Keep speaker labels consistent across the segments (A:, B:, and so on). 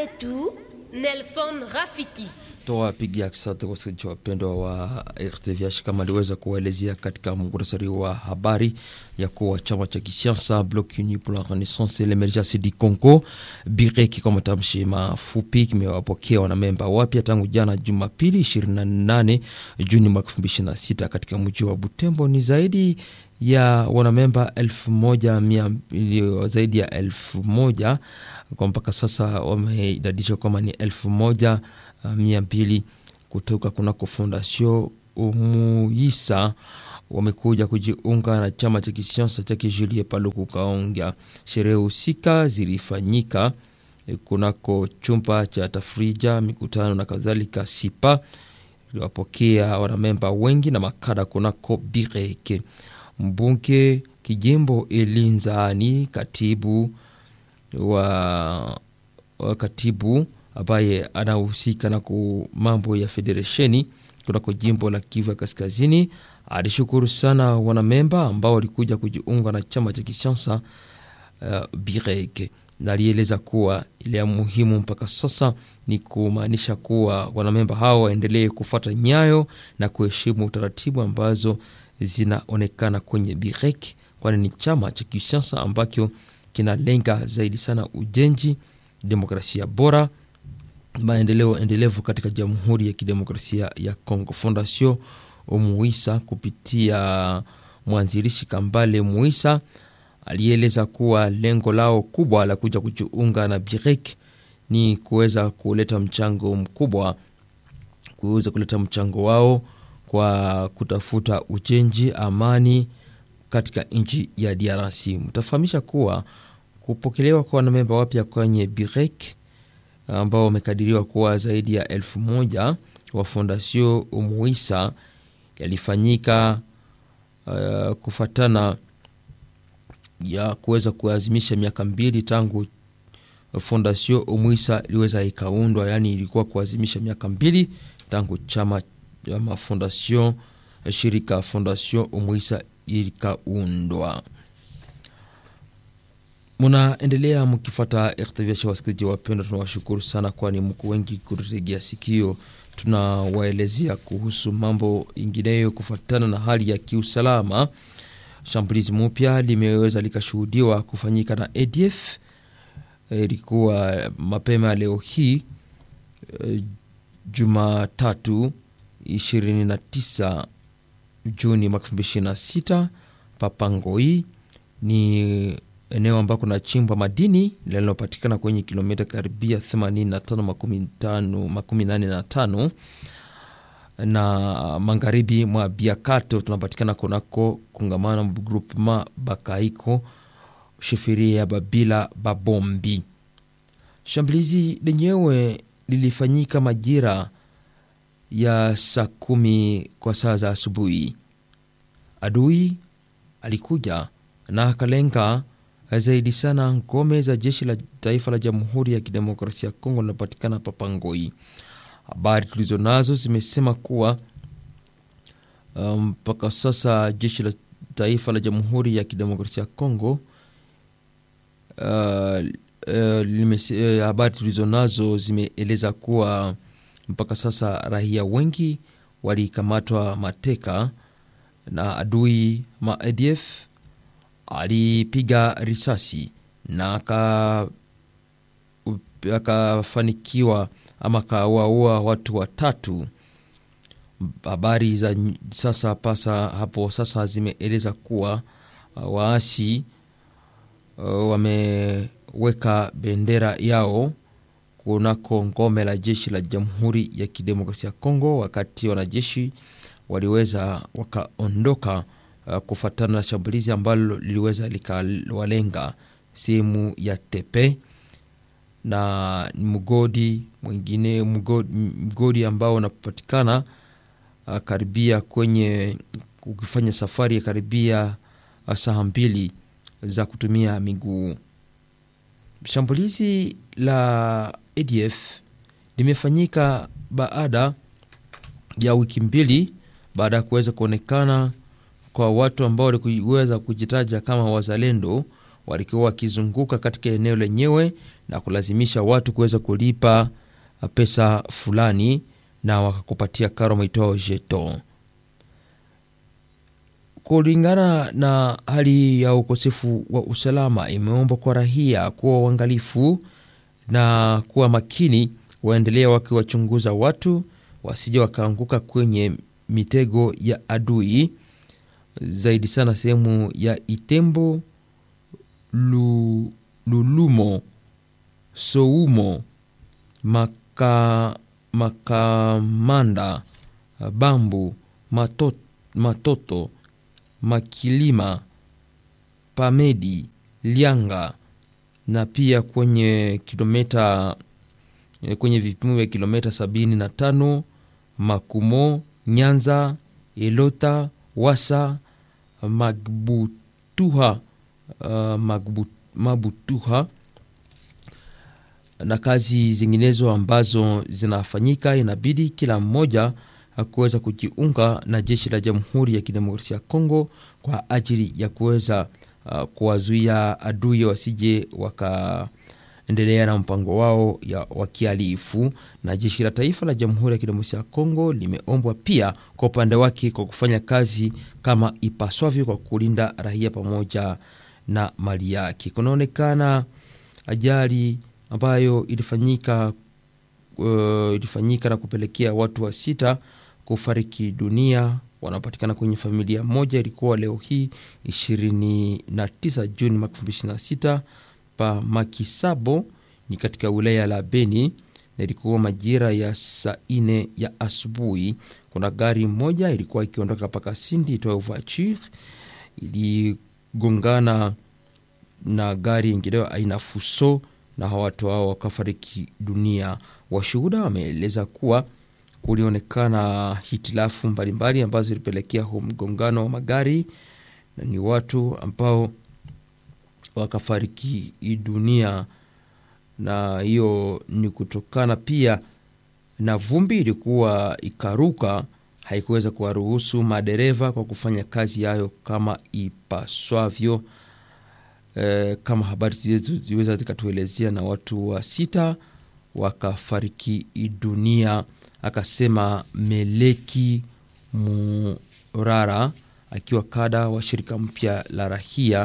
A: zetu
B: Nelson Rafiki.
C: Tuwapigia asante wasikilizaji wapendwa wa RTVH, kama aliweza kuwaelezea katika muhtasari wa habari ya kuwa chama cha kisiasa Bloc Uni pour la Renaissance et l'Emergence du Congo BIREK kwa matamshi mafupi kimewapokea wanamemba wapya tangu jana Jumapili 28 Juni mwaka 2026 katika mji wa Butembo. Ni zaidi ya wanamemba elfu moja mia, zaidi ya elfu moja kwa mpaka sasa wameidadishwa kwamba ni elfu moja mia mbili kutoka kunako Fondation Umuisa wamekuja kujiunga na chama cha kisiasa cha Julie Paluku Kaonga. Sherehe husika zilifanyika kunako chumba cha tafrija, mikutano na kadhalika. Sipa iliwapokea wanamemba wengi na makada kunako Bireke. Mbunge kijimbo Elinzani, katibu wa, wa katibu ambaye anahusika na mambo ya federesheni kunako jimbo la Kivu ya Kaskazini alishukuru sana wanamemba ambao walikuja kujiunga na chama cha kisiasa uh, Birek, na alieleza kuwa ile ya muhimu mpaka sasa ni kumaanisha kuwa wanamemba hao waendelee kufuata nyayo na kuheshimu taratibu ambazo zinaonekana kwenye Birek, kwani ni chama cha kisiasa ambacho kinalenga zaidi sana ujenzi, demokrasia bora maendeleo endelevu katika Jamhuri ya Kidemokrasia ya Kongo. Fondation Muisa kupitia mwanzilishi Kambale Muisa alieleza kuwa lengo lao kubwa la kuja kujiunga na Birek ni kuweza kuleta mchango mkubwa, kuweza kuleta mchango wao kwa kutafuta ujenzi, amani katika nchi ya DRC. Mtafahamisha kuwa kupokelewa kwa wanamemba wapya kwenye Birek ambao wamekadiriwa kuwa zaidi ya elfu moja wa Fondation Umuisa yalifanyika uh, kufatana ya kuweza kuazimisha miaka mbili tangu Fondation Umuisa iliweza ikaundwa, yaani ilikuwa kuazimisha miaka mbili tangu chama ya mafondation shirika Fondation Umuisa ilikaundwa. Munaendelea mkifata RTVH, wasikilizaji wapendwa, tunawashukuru sana, kwani mko wengi kututegea sikio. Tunawaelezea kuhusu mambo ingineyo kufuatana na hali ya kiusalama. Shambulizi mpya limeweza likashuhudiwa kufanyika na ADF, ilikuwa mapema leo hii Jumatatu 29 Juni mwaka 2026 Papangoi ni eneo ambako kuna chimbwa madini linalopatikana kwenye kilomita karibia 85 na magharibi mwa Biakato. Tunapatikana kunako kungamano groupement Bakaiko shifiria ya Babila Babombi. Shambulizi lenyewe lilifanyika majira ya saa kumi kwa saa za asubuhi. Adui alikuja na akalenga zaidi sana ngome za jeshi la taifa la Jamhuri ya Kidemokrasia ya Kongo linapatikana Papangoi. Habari tulizo nazo zimesema kuwa mpaka um, sasa jeshi la taifa la Jamhuri ya Kidemokrasia ya Kongo uh, uh, habari tulizo nazo zimeeleza kuwa mpaka sasa raia wengi walikamatwa mateka na adui ma ADF alipiga risasi na akafanikiwa ama akawaua watu watatu. Habari za sasa pasa hapo sasa zimeeleza kuwa uh, waasi uh, wameweka bendera yao kunako ngome la jeshi la Jamhuri ya Kidemokrasia ya Kongo, wakati wanajeshi waliweza wakaondoka Uh, kufuatana na shambulizi ambalo liliweza likawalenga sehemu ya Tepe na mgodi mwingine, mgodi, mgodi ambao unapatikana uh, karibia kwenye ukifanya safari ya karibia uh, saa mbili za kutumia miguu. Shambulizi la ADF limefanyika baada ya wiki mbili baada ya kuweza kuonekana kwa watu ambao waliweza kujitaja kama wazalendo walikuwa wakizunguka katika eneo lenyewe na kulazimisha watu kuweza kulipa pesa fulani na wakakupatia karo maitwao jeton. Kulingana na hali ya ukosefu wa usalama, imeomba kwa rahia kuwa uangalifu na kuwa makini, waendelea wakiwachunguza watu wasije wakaanguka kwenye mitego ya adui, zaidi sana sehemu ya Itembo, Lu, Lulumo, Soumo, Maka, Makamanda, Bambu, Matot, Matoto, Makilima, Pamedi, Lianga na pia kwenye kilomita kwenye vipimo vya kilomita sabini na tano Makumo, Nyanza, Elota, Wasa, Magbutuha, uh, Magbu, Mabutuha na kazi zinginezo ambazo zinafanyika, inabidi kila mmoja kuweza kujiunga na jeshi la Jamhuri ya Kidemokrasia ya Kongo kwa ajili ya kuweza uh, kuwazuia adui wasije wakaendelea na mpango wao ya wakihalifu. Na jeshi la taifa la Jamhuri ya Kidemokrasia ya Kongo limeombwa pia kwa upande wake kwa kufanya kazi kama ipaswavyo kwa kulinda raia pamoja na mali yake. Kunaonekana ajali ambayo ilifanyika uh, ilifanyika na kupelekea watu wa sita kufariki dunia wanaopatikana kwenye familia moja. Ilikuwa leo hii 29 Juni mwaka 2026 pa Makisabo ni katika wilaya la Beni, na ilikuwa majira ya saa ine ya asubuhi. Kuna gari moja ilikuwa ikiondoka paka Sindi itoa voiture iligongana na gari ingineyo aina Fuso na watu hao wakafariki dunia. Washuhuda wameeleza kuwa kulionekana hitilafu mbalimbali ambazo zilipelekea huu mgongano wa magari na ni watu ambao wakafariki dunia, na hiyo ni kutokana pia na vumbi ilikuwa ikaruka, haikuweza kuwaruhusu madereva kwa kufanya kazi yayo kama ipaswavyo. E, kama habari zetu ziweza zikatuelezea, na watu wa sita wakafariki dunia, akasema Meleki Murara akiwa kada wa shirika mpya la rahia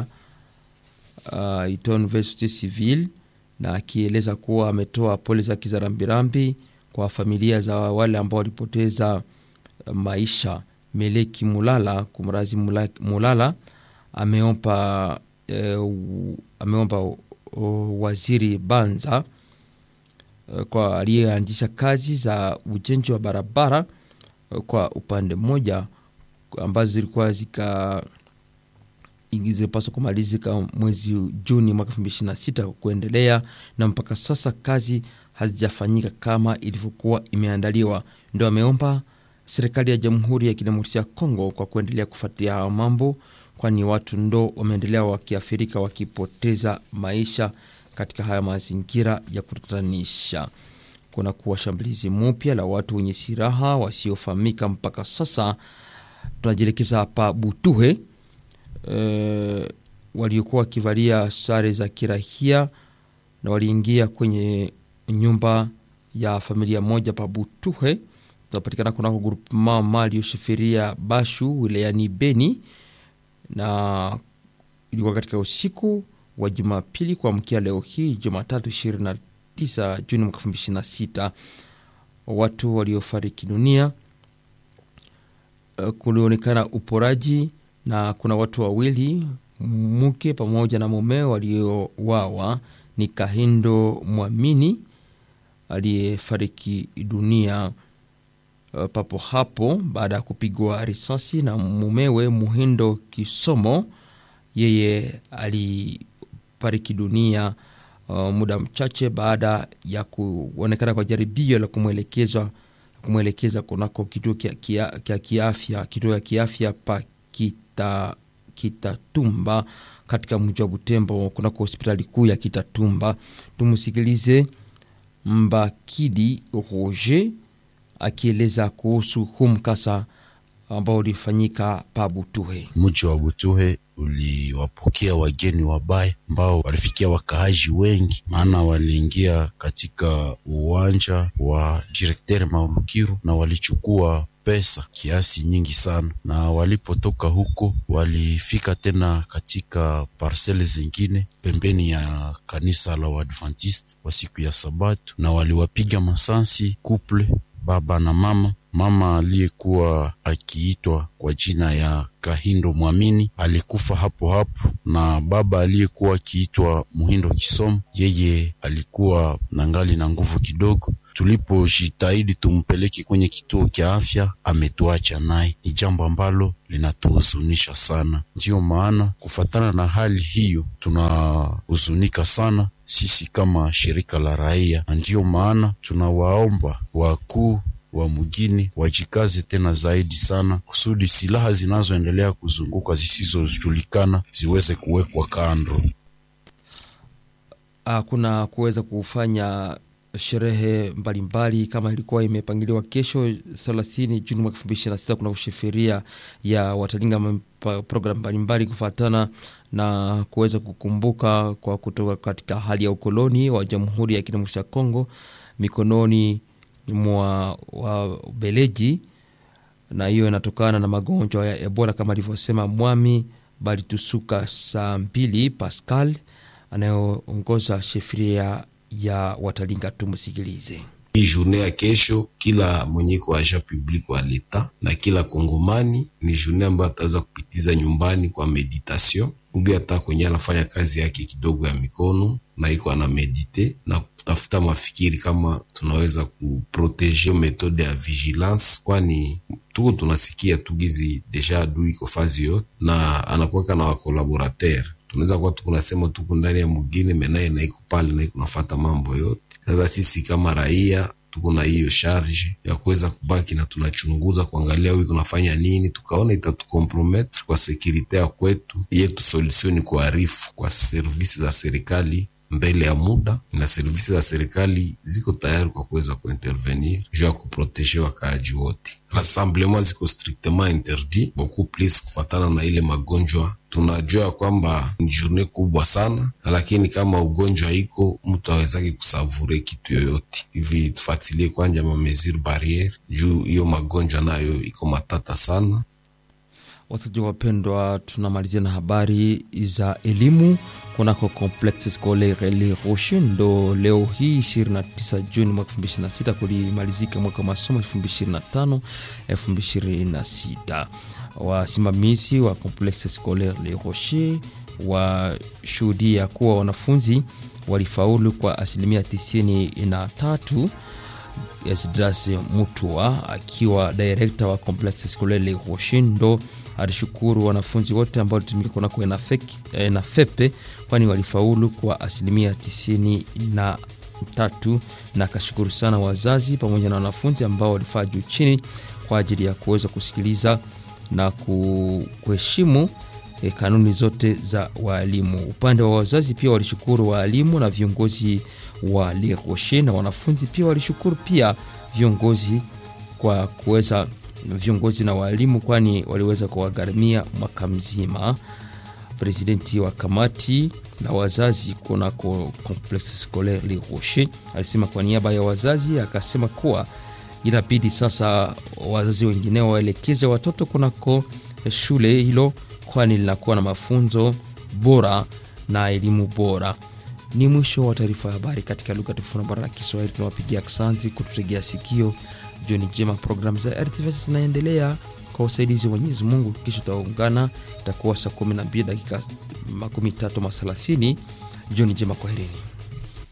C: uh, ito University Civil, na akieleza kuwa ametoa pole zake za rambirambi kwa familia za wale ambao walipoteza maisha. Meleki Mulala kumrazi Mulala ameomba uh, ameomba uh, waziri Banza uh, kwa aliyeanzisha kazi za ujenzi wa barabara uh, kwa upande mmoja ambazo zilikuwa zika zilipaswa kumalizika mwezi Juni mwaka 2026 kuendelea, na mpaka sasa kazi hazijafanyika kama ilivyokuwa imeandaliwa. Ndio ameomba serikali ya Jamhuri ya Kidemokrasia ya Kongo kwa kuendelea kufuatilia haya mambo, kwani watu ndo wameendelea wakiathirika, wakipoteza maisha katika haya mazingira ya kutatanisha. Kuna kuwa shambulizi mpya la watu wenye silaha wasiofahamika mpaka sasa tunajielekeza hapa Butuhe. E, waliokuwa wakivalia sare za kirahia na waliingia kwenye nyumba ya familia moja pa Butuhe, tunapatikana kunako grupu mama aliyoshifiria Bashu wilayani Beni, na ilikuwa katika usiku wa Jumapili kuamkia leo hii Jumatatu 29 Juni mwaka 2026 watu waliofariki dunia kulionekana uporaji na kuna watu wawili, mke pamoja na mume waliowawa. Ni Kahindo Mwamini aliyefariki dunia uh, papo hapo baada ya kupigwa risasi na mumewe Muhindo Kisomo, yeye alifariki dunia uh, muda mchache baada ya kuonekana kwa jaribio la kumwelekezwa kumwelekeza kunako kituo kya kiafya kituo ya kiafya pa kita, Kitatumba katika mji wa Butembo kunako hospitali kuu ya Kitatumba. Tumusikilize Mbakidi Roger akieleza kuhusu huu mkasa ambao ulifanyika pa Butuhe.
A: Mji wa Butuhe uliwapokea wageni wabaya ambao walifikia wakaaji wengi, maana waliingia katika uwanja wa direkteri Maulukiru na walichukua pesa kiasi nyingi sana, na walipotoka huko walifika tena katika parsele zingine pembeni ya kanisa la Waadventist wa siku ya Sabato, na waliwapiga masansi kuple baba na mama. Mama aliyekuwa akiitwa kwa jina ya Kahindo Mwamini alikufa hapo hapo, na baba aliyekuwa akiitwa Muhindo Kisomo, yeye alikuwa nangali na nguvu kidogo. Tulipojitahidi tumpeleke kwenye kituo cha afya, ametuacha naye. Ni jambo ambalo linatuhuzunisha sana. Ndiyo maana kufatana na hali hiyo, tunahuzunika sana sisi kama shirika la raia, na ndiyo maana tunawaomba wakuu wa mjini wajikaze tena zaidi sana kusudi silaha zinazoendelea kuzunguka zisizojulikana ziweze kuwekwa kando.
C: Kuna kuweza kufanya sherehe mbalimbali kama ilikuwa imepangiliwa kesho 30 Juni mwaka 2026. Kuna sheferia ya watalinga programu mbalimbali kufuatana na kuweza kukumbuka kwa kutoka katika hali ya ukoloni wa Jamhuri ya Kidemokrasia ya Kongo mikononi mwa Wabeleji, na hiyo inatokana na magonjwa ya Ebola kama alivyosema Mwami Balitusuka saa mbili Pascal anayoongoza shefiria ya Watalinga. Tumsikilize.
D: Hii journée ya kesho, kila mwenyeko wa agent public wa leta na kila kongomani ni journée ambayo ataweza kupitiza nyumbani kwa meditation ubi hata kwenye anafanya kazi yake kidogo ya mikono na iko ana medite na kutafuta mafikiri kama tunaweza kuproteje metode ya vigilance, kwani tuko tunasikia tugizi deja adui iko fazi yote na anakuweka na wakolaborateur tunaweza kuwa tukunasema tuku ndani ya mugine menaye naiko pale naiko nafata mambo yote. Sasa sisi kama raia tuko na hiyo charge ya kuweza kubaki na tunachunguza kuangalia huyu kunafanya nini, tukaona itatukomprometre kwa sekurite ya kwetu yetu. Solution ni kuarifu kwa servisi za serikali mbele ya muda, na servisi za serikali ziko tayari kwa kuweza kuintervenir juu ya kuproteje wakaaji wote. Rassemblement ziko strictement interdit beaucoup plus kufatana na ile magonjwa. Tunajua kwamba ni journée kubwa sana, lakini kama ugonjwa iko mtu awezake kusavure kitu yoyote hivi. Tufatilie kwanja ma mesure barriere juu hiyo magonjwa nayo iko matata sana.
C: Wasaji wapendwa, tunamalizia na habari za elimu kunako Complexe Scolaire Le Rocher. Ndo leo hii 29 Juni mwaka 2026 kulimalizika mwaka wa masomo 2025 2026. Wasimamizi wa Complexe Scolaire Le Rocher washuhudia kuwa wanafunzi walifaulu kwa asilimia 93. Esdras Mutua akiwa direkta wa Complexe Scolaire Le Rocher ndo alishukuru wanafunzi wote ambao walitumika kunako ENAFEPE kwani walifaulu kwa asilimia tisini na tatu, na akashukuru sana wazazi pamoja na wanafunzi ambao walifaa juu chini kwa ajili ya kuweza kusikiliza na kuheshimu e, kanuni zote za waalimu. Upande wa wazazi pia walishukuru waalimu na viongozi wa Le Rocher, na wanafunzi pia walishukuru pia viongozi kwa kuweza viongozi na waalimu kwani waliweza kuwagharamia mwaka mzima. Presidenti wa kamati la wazazi kunako Complexe Scolaire Le Rocher alisema kwa niaba ya wazazi, akasema kuwa inabidi sasa wazazi wengineo waelekeze watoto kunako shule hilo, kwani linakuwa na mafunzo bora na elimu bora. Ni mwisho wa taarifa ya habari katika lugha tukufu na bora la Kiswahili. Tunawapigia aksanti kututegea sikio. Jioni njema. Programu za RTVS zinaendelea kwa usaidizi wa Mwenyezi Mungu. Kisha tutaungana, itakuwa saa 12 dakika 13 mathelathini. Jioni njema, kwaherini.